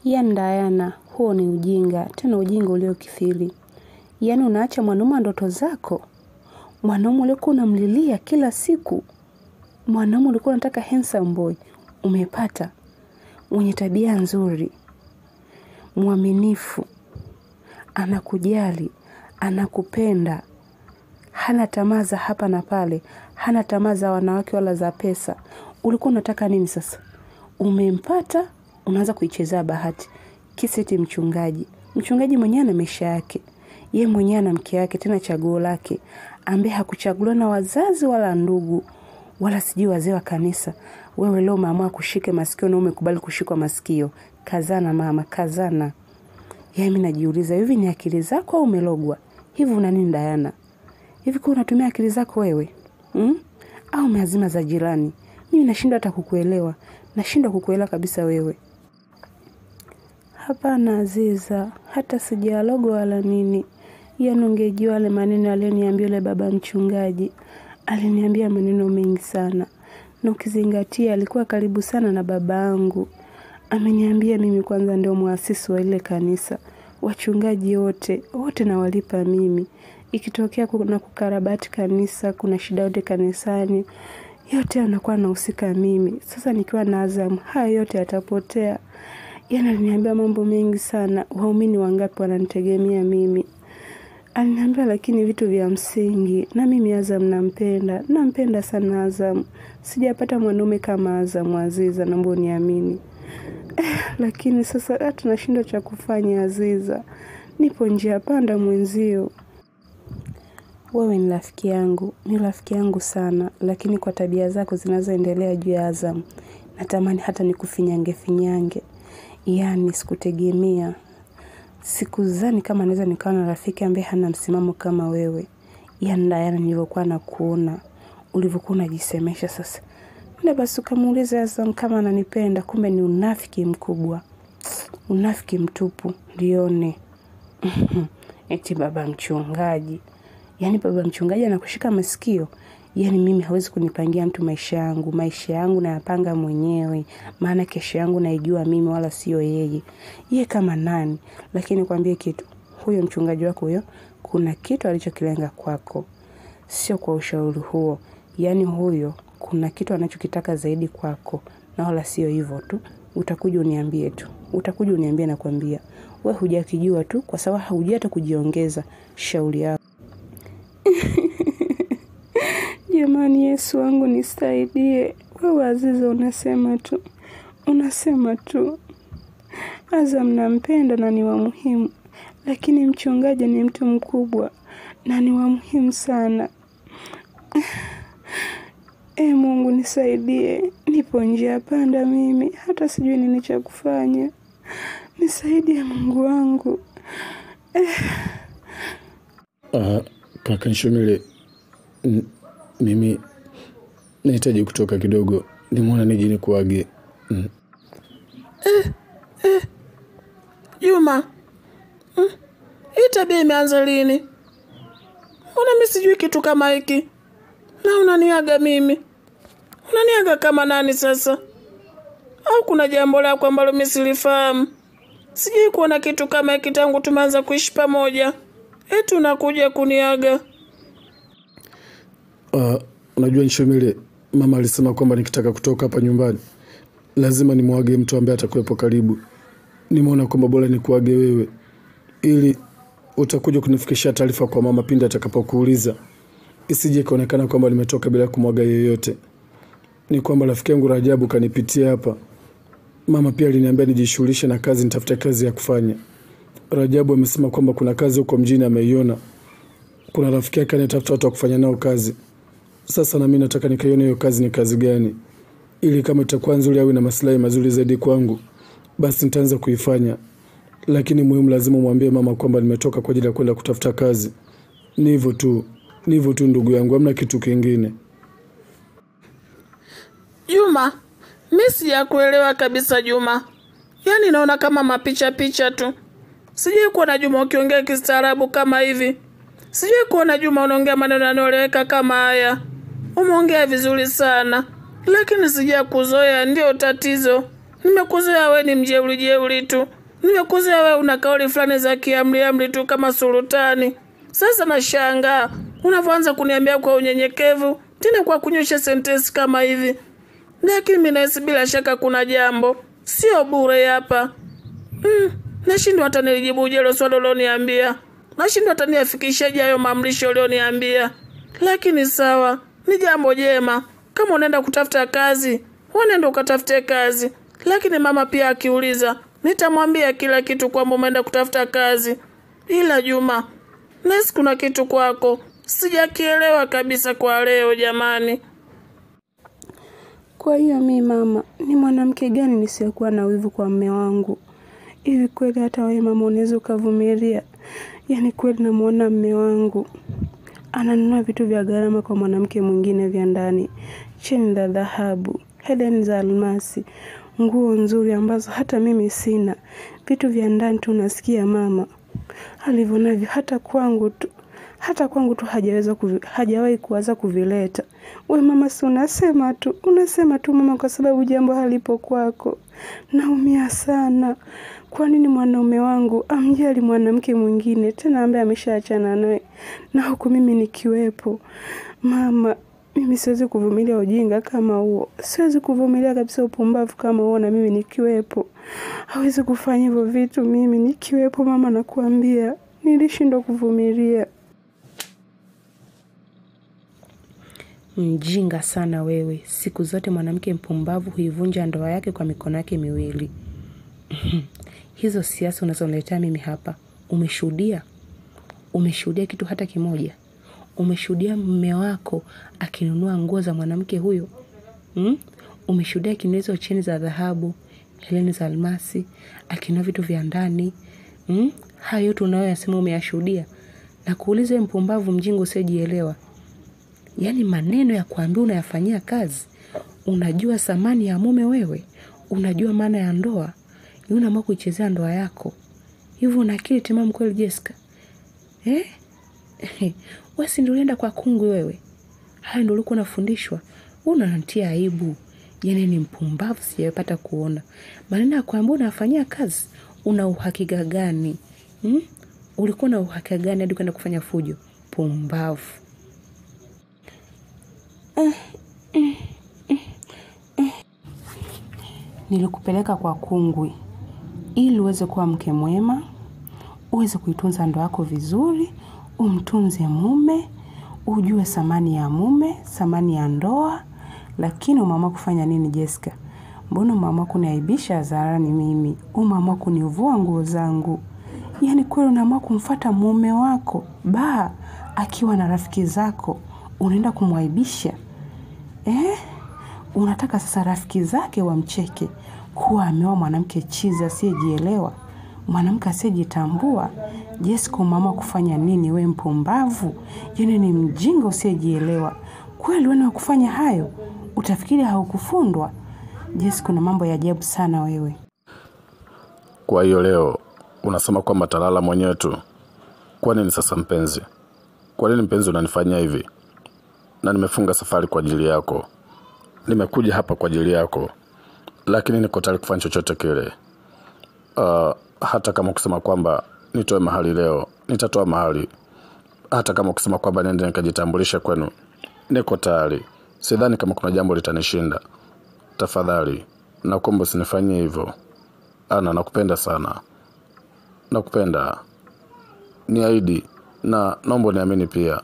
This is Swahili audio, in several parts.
Yaani Dayana, huo ni ujinga, tena ujinga uliokithiri. Yaani unaacha mwanaume wa ndoto zako, mwanaume uliokuwa unamlilia kila siku, mwanaume ulikuwa unataka handsome boy, umepata mwenye tabia nzuri, mwaminifu, anakujali, anakupenda, hana tamaa za hapa na pale, hana tamaa za wanawake wala za pesa. Ulikuwa unataka nini sasa? Umempata, unaanza kuichezea bahati. Kisa eti mchungaji. Mchungaji mwenyewe ana maisha yake. Ye mwenyewe ana mke wake tena chaguo lake. Ambaye hakuchaguliwa na wazazi wala ndugu wala sijui wazee wa kanisa. Wewe leo umeamua kushike masikio na umekubali kushikwa masikio. Kazana mama, kazana. Yaani mimi najiuliza hivi ni akili zako au umelogwa? Hivi una nini Dayana? Hivi kwa unatumia akili zako wewe? Hmm? Au umeazima za jirani? Mimi nashindwa hata kukuelewa. Nashindwa kukuelewa kabisa wewe. Hapana Aziza, hata sijalogwa wala nini. Yaani ungejua yale maneno aliyoniambia yule baba mchungaji. Aliniambia maneno mengi sana. Na ukizingatia alikuwa karibu sana na baba yangu. Ameniambia mimi kwanza ndio muasisi wa ile kanisa. Wachungaji wote, wote nawalipa mimi. Ikitokea kuna kukarabati kanisa, kuna shida yote kanisani, yote anakuwa nahusika mimi. Sasa nikiwa na Azam, haya yote yatapotea. Yaani aliniambia mambo mengi sana, waumini wangapi wananitegemea mimi. Aliniambia lakini vitu vya msingi, na mimi Azam nampenda, nampenda sana Azam. Sijapata mwanaume kama Azam Aziza, naomba uniamini. Eh, lakini sasa hata nashindwa cha kufanya Aziza. Nipo njia panda mwenzio. Wewe ni rafiki yangu, ni rafiki yangu sana, lakini kwa tabia zako zinazoendelea juu ya Azam, natamani hata nikufinyange finyange. Yaani sikutegemea. Sikuzani kama naweza nikawa na rafiki ambaye hana msimamo kama wewe. Yaani Dayana nilivyokuwa nakuona, ulivyokuwa unajisemesha sasa. Nenda basi ukamuulize Azam kama ananipenda, kumbe ni unafiki mkubwa. Unafiki mtupu, lione. Eti baba mchungaji. Yaani baba mchungaji anakushika masikio. Yaani mimi hawezi kunipangia mtu maisha yangu. Maisha yangu nayapanga mwenyewe. Maana kesho yangu naijua mimi wala sio yeye. Ye kama nani. Lakini kwambie kitu. Huyo mchungaji wako huyo. Kuna kitu alichokilenga kwako. Sio kwa ushauri huo. Yaani huyo. Kuna kitu anachokitaka zaidi kwako. Na wala sio hivyo tu. Utakuja uniambie tu. Utakuja uniambie na kuambia. We hujakijua tu kwa sababu haujui hata kujiongeza. Shauri yako. Jamani Yesu wangu nisaidie. Wewe Aziza unasema tu. Unasema tu. Azam nampenda na ni wa muhimu. Lakini mchungaji ni mtu mkubwa na ni wa muhimu sana. E Mungu nisaidie. Nipo njia panda mimi. Hata sijui nini cha kufanya. Nisaidie Mungu wangu. Uh, kaka Nshomile, n- mimi nahitaji kutoka kidogo, nimeona nije nikuage. Mm. Juma, mm, hii tabia imeanza lini? Mbona mi sijui kitu kama hiki? Na unaniaga mimi, unaniaga kama nani sasa? Au kuna jambo lako ambalo mi silifahamu? Sijui kuona kitu kama hiki tangu tumeanza kuishi pamoja, eti unakuja kuniaga. Uh, unajua Nshomile, mama alisema kwamba nikitaka kutoka hapa nyumbani lazima nimwage mtu ambaye atakuwepo karibu. Nimeona kwamba bora nikuage wewe, ili utakuja kunifikishia taarifa kwa mama pindi atakapokuuliza, isije ikaonekana kwamba nimetoka bila kumwaga yeyote. Ni kwamba rafiki yangu Rajabu kanipitia hapa. Mama pia aliniambia nijishughulishe na kazi, nitafute kazi ya kufanya. Rajabu amesema kwamba kuna kazi huko mjini ameiona, kuna rafiki yake anayetafuta watu wa kufanya nao kazi. Sasa na mimi nataka nikaione hiyo kazi ni kazi gani, ili kama itakuwa nzuri au ina maslahi mazuri zaidi kwangu, basi nitaanza kuifanya. Lakini muhimu, lazima umwambie mama kwamba nimetoka kwa ajili ya kwenda kutafuta kazi. Ni hivyo tu, ni hivyo tu ndugu yangu, hamna kitu kingine. Juma, mi sijakuelewa kabisa Juma. Yaani naona kama mapicha picha tu. Sijui kuona Juma ukiongea kistaarabu kama hivi. Sijui kuona Juma unaongea maneno yanayoeleweka kama haya. Umeongea vizuri sana, lakini sija kuzoea, ndio tatizo. Nimekuzoea we ni mjeuri jeuri tu, nimekuzoea we una kauli fulani za kiamri amri tu kama sultani. Sasa nashangaa unavyoanza kuniambia kwa unyenyekevu, tena kwa kunyosha sentensi kama hivi. Lakini mimi nahisi bila shaka kuna jambo, sio bure hapa. Mm, nashindwa hata nilijibuje hilo swali ulioniambia, nashindwa hata niafikishaje hayo maamrisho ulioniambia. Lakini sawa, ni jambo jema. Kama unaenda kutafuta kazi, unaenda ukatafute kazi. Lakini mama pia akiuliza, nitamwambia kila kitu kwamba umeenda kutafuta kazi. Ila Juma, nahisi kuna kitu kwako sijakielewa kabisa kwa leo jamani. Kwa hiyo mi mama, ni mwanamke gani nisiyokuwa na wivu kwa mme wangu? Hivi kweli hata wewe mama unaweza ukavumilia? Yaani kweli namwona mme wangu ananunua vitu vya gharama kwa mwanamke mwingine vya ndani, cheni za dhahabu, hedeni za almasi, nguo nzuri ambazo hata mimi sina, vitu vya ndani tu. Nasikia mama alivyo navyo, hata kwangu tu hata kwangu tu hajaweza kuvi, hajawahi kuwaza kuvileta. We mama, si unasema tu unasema tu mama, kwa sababu jambo halipo kwako. Naumia sana. Kwa nini mwanaume wangu amjali mwanamke mwingine tena ambaye ameshaachana naye na huku mimi nikiwepo? Mama, mimi siwezi kuvumilia ujinga kama huo, siwezi kuvumilia kabisa upumbavu kama huo, na mimi nikiwepo. Hawezi kufanya hivyo vitu mimi nikiwepo. Mama, nakuambia nilishindwa kuvumilia. Mjinga sana wewe. Siku zote mwanamke mpumbavu huivunja ndoa yake kwa mikono yake miwili. Hizo siasa unazoniletea mimi hapa, umeshuhudia? Umeshuhudia kitu hata kimoja? Umeshuhudia mume wako akinunua nguo za mwanamke huyo? Hmm? Umeshuhudia akinunua hizo cheni za dhahabu, heleni za almasi, akinunua vitu vya ndani? Hmm? Hayo yote unayoyasema umeyashuhudia? Na kuuliza mpumbavu mjinga usiojielewa Yaani maneno ya kuambia unayafanyia kazi. Unajua thamani ya mume wewe, unajua maana ya ndoa, ni unaamua kuichezea ndoa yako hivyo. Una akili timamu kweli Jessica eh? Wewe si ndio ulienda kwa kungwi wewe? Haya ndio ulikuwa unafundishwa? Unanitia aibu. Yaani ni mpumbavu, sijapata kuona maneno ya kuambia unayafanyia kazi. Una uhakika gani hmm? Ulikuwa na uhakika gani hadi kwenda kufanya fujo? Pumbavu. Nilikupeleka kwa kungwi ili uweze kuwa mke mwema, uweze kuitunza ndoa yako vizuri, umtunze mume, ujue thamani ya mume, thamani ya ndoa. Lakini umeamua kufanya nini Jessica? Mbona umeamua kuniaibisha hadharani mimi? Umeamua kunivua nguo zangu? Yaani kweli unaamua kumfata mume wako ba akiwa na rafiki zako, unaenda kumwaibisha eh? Unataka sasa rafiki zake wamcheke kuwa ameoa mwanamke chizi asiyejielewa, mwanamke asiyejitambua. Jessica, umeamua kufanya nini? We mpumbavu, yaani ni mjinga usiyejielewa kweli. Wewe wa kufanya hayo, utafikiri haukufundwa? Jessica, una mambo ya ajabu sana wewe. Kwa hiyo leo unasema kwamba talala mwenyewe tu? Kwa nini sasa mpenzi? Kwa nini mpenzi unanifanyia hivi? Na nimefunga safari kwa ajili yako, nimekuja hapa kwa ajili yako, lakini niko tayari kufanya chochote kile. Uh, hata kama kusema kwamba nitoe mahali leo, nitatoa mahali. Hata kama kusema kwamba nende nikajitambulishe kwenu, niko tayari. Sidhani kama kuna jambo litanishinda. Tafadhali nakuomba usinifanyie hivyo. Ana, nakupenda sana, nakupenda, niahidi na naomba niamini pia.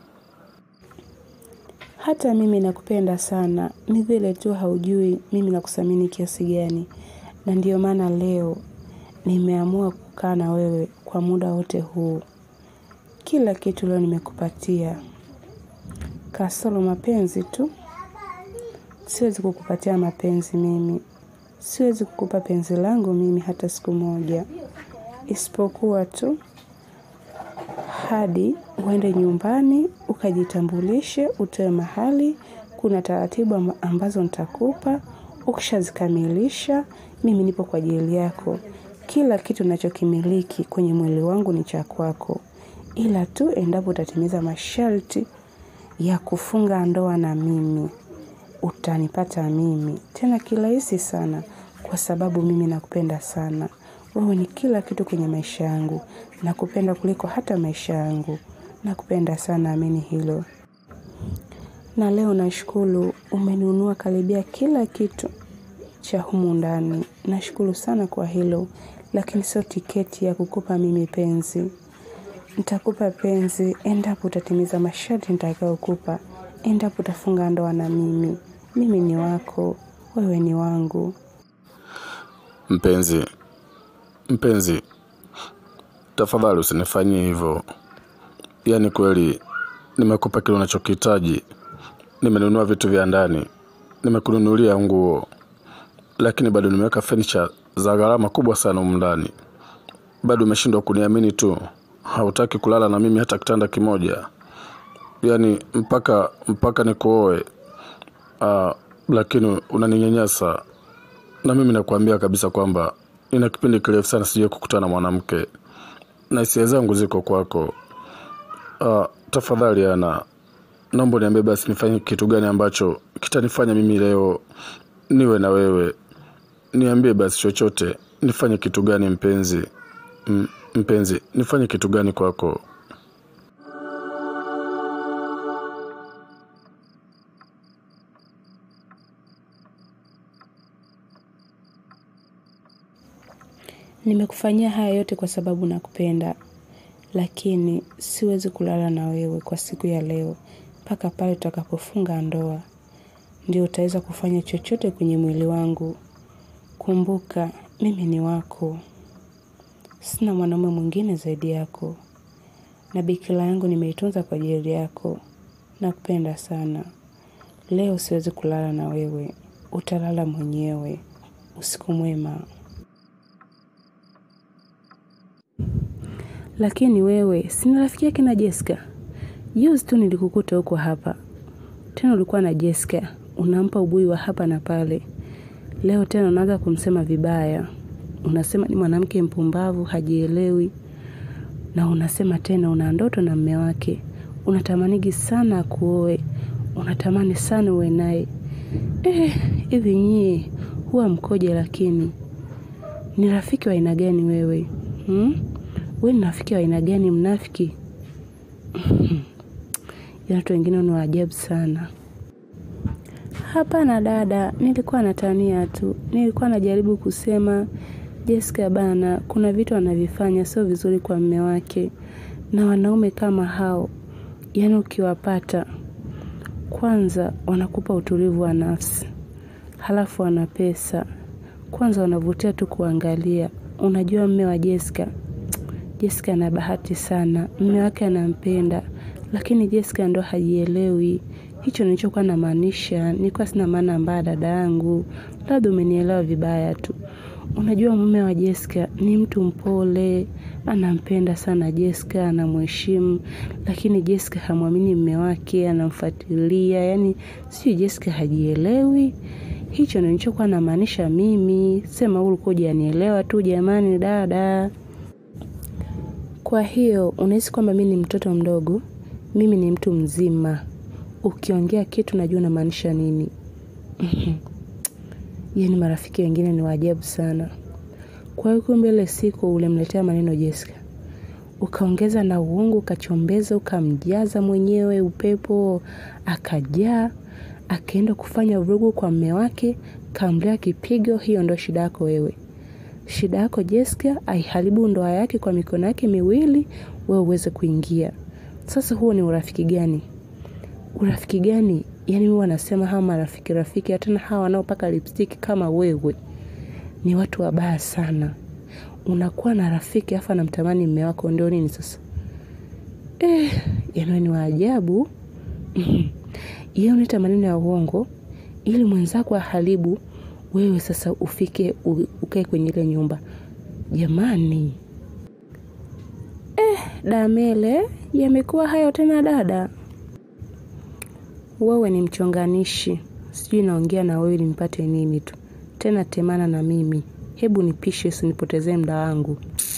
Hata mimi nakupenda sana, ni vile tu haujui mimi nakuthamini kiasi gani, na ndiyo maana leo nimeamua kukaa na wewe kwa muda wote huu. Kila kitu leo nimekupatia, kasoro mapenzi tu. Siwezi kukupatia mapenzi mimi, siwezi kukupa penzi langu mimi hata siku moja, isipokuwa tu hadi uende nyumbani ukajitambulishe, utoe mahali. Kuna taratibu ambazo nitakupa. Ukishazikamilisha, mimi nipo kwa ajili yako. Kila kitu ninachokimiliki kwenye mwili wangu ni cha kwako, ila tu endapo utatimiza masharti ya kufunga ndoa na mimi, utanipata mimi tena kirahisi sana. kwa sababu mimi nakupenda sana. Wewe ni kila kitu kwenye maisha yangu, nakupenda kuliko hata maisha yangu, nakupenda sana, amini hilo. Na leo nashukuru umenunua karibia kila kitu cha humu ndani. Nashukuru sana kwa hilo, lakini sio tiketi ya kukupa mimi penzi. Nitakupa penzi endapo utatimiza masharti nitakayokupa, endapo utafunga ndoa na mimi. Mimi ni wako, wewe ni wangu. Mpenzi, mpenzi, tafadhali usinifanyie hivyo. Yaani kweli nimekupa kile unachokihitaji, nimenunua vitu vya ndani, nimekununulia nguo, lakini bado nimeweka furniture za gharama kubwa sana humu ndani. Bado umeshindwa kuniamini tu, hautaki kulala na mimi hata kitanda kimoja, yaani mpaka mpaka nikuoe. Ah, lakini unaninyanyasa na mimi nakuambia kabisa kwamba nina kipindi kirefu sana sijai kukutana na mwanamke na hisia zangu ziko kwako. Uh, tafadhali Ana, naomba niambie basi nifanye kitu gani ambacho kitanifanya mimi leo niwe na wewe. Niambie basi chochote, nifanye kitu gani mpenzi? M mpenzi, nifanye kitu gani kwako? Nimekufanyia haya yote kwa sababu nakupenda, lakini siwezi kulala na wewe kwa siku ya leo mpaka pale tutakapofunga ndoa. Ndio utaweza kufanya chochote kwenye mwili wangu. Kumbuka, mimi ni wako. Sina mwanaume mwingine zaidi yako. Na bikira yangu nimeitunza kwa ajili yako. Nakupenda sana. Leo siwezi kulala na wewe. Utalala mwenyewe. Usiku mwema. Lakini wewe, si ni rafiki yake na Jessica? Juzi tu nilikukuta huko hapa. Tena ulikuwa na Jessica, unampa ubui wa hapa na pale. Leo tena unaanza kumsema vibaya. Unasema ni mwanamke mpumbavu, hajielewi. Na unasema tena una ndoto na mme wake. Unatamanigi sana akuoe. Unatamani sana uwe naye. Eh, hivi nyie huwa mkoje lakini? Ni rafiki wa aina gani wewe? Hmm? Wewe ni rafiki wa aina gani mnafiki? Ya watu wengine ni wa ajabu sana. Hapana dada, nilikuwa natania tu. Nilikuwa najaribu kusema Jessica bana, kuna vitu anavifanya sio vizuri kwa mme wake. Na wanaume kama hao, yaani ukiwapata, kwanza wanakupa utulivu wa nafsi. Halafu wana pesa. Kwanza wanavutia tu kuangalia. Unajua mme wa Jessica, Jessica ana bahati sana, mme wake anampenda, lakini Jessica ndo hajielewi. Hicho nilichokuwa namaanisha, nilikuwa sina maana mbaya dada yangu, labda umenielewa vibaya tu. Unajua mume wa Jessica ni mtu mpole, anampenda sana Jessica, anamheshimu, lakini Jessica hamwamini mme wake, anamfuatilia, yani sijui Jessica hajielewi. Hicho nilichokuwa namaanisha mimi, sema ulikuwa hujanielewa tu jamani dada. Kwa hiyo, unahisi kwamba mimi ni mtoto mdogo, mimi ni mtu mzima. Ukiongea kitu najua unamaanisha nini. Yaani marafiki wengine ni wa ajabu sana. Kwa hiyo kumbe ile siku ulimletea maneno Jessica. Ukaongeza na uongo, ukachombeza, ukamjaza mwenyewe upepo, akajaa, akaenda kufanya vurugu kwa mme wake, kamlea kipigo, hiyo ndo shida yako wewe. Shida yako Jessica aiharibu ndoa yake kwa mikono yake miwili, wewe uweze kuingia. Sasa huo ni urafiki gani? Urafiki gani? Yaani mimi wanasema hawa marafiki rafiki, tena hawa wanaopaka lipstick kama wewe ni watu wabaya sana. Unakuwa na rafiki afa anamtamani mme wako, ndio nini sasa? Eh, yaani ni waajabu. Yeye unaita maneno ya uongo ili mwenzako aharibu wewe sasa ufike ukae kwenye ile nyumba. Jamani. Eh, Damele, yamekuwa hayo tena dada. Wewe ni mchonganishi. Sijui naongea na wewe ili nipate nini tu. Tena temana na mimi. Hebu nipishe usinipotezee muda wangu.